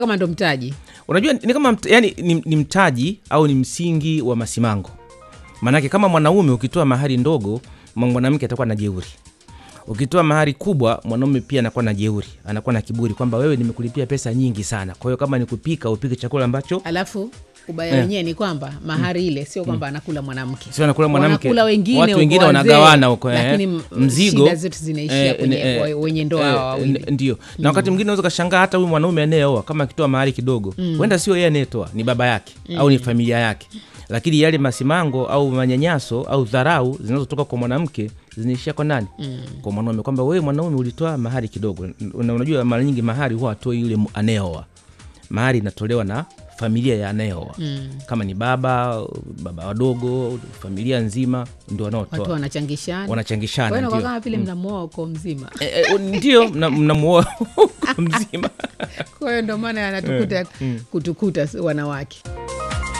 kama ndo mtaji unajua ni kama mt, yani, ni, ni mtaji au ni msingi wa masimango maanake kama mwanaume ukitoa mahari ndogo mwa- mwanamke atakuwa na jeuri ukitoa mahari kubwa mwanaume pia anakuwa na jeuri anakuwa na kiburi kwamba wewe nimekulipia pesa nyingi sana kwa hiyo kama ni kupika upike chakula ambacho alafu ubaya Eh. wenyewe ni kwamba mahari ile sio kwamba anakula mwanamke sio anakula mwanamke Wanakula wengine watu huko wengine wazee, wanagawana huko eh. lakini m- mzigo shida zetu zinaishia kwenye- wa- wenye ndoa hawa wawili. n- ndio na wakati mwingine unaweza ukashangaa hata huyu mwanaume anayeoa kama akitoa mahari kidogo huenda sio yeye anayetoa ni baba yake au ni familia yake lakini yale masimango au manyanyaso au dharau zinazotoka kwa mwanamke zinaishia kwa nani kwa mwanaume kwamba wewe mwanaume ulitoa mahari kidogo na unajua mara nyingi mahari huwa atoi yule mu- anayeoa mahari inatolewa na familia ya anayeoa kama ni baba baba wadogo familia nzima ndio watu wanaotoa wanachangishana wanachangishana Kwa hiyo ndio. inakuwa kama vile mnamuoa uko mzima Eh, eh, ndio mna- mnamuoa mzima kwa hiyo ndo maana anatukuta kutukuta wanawake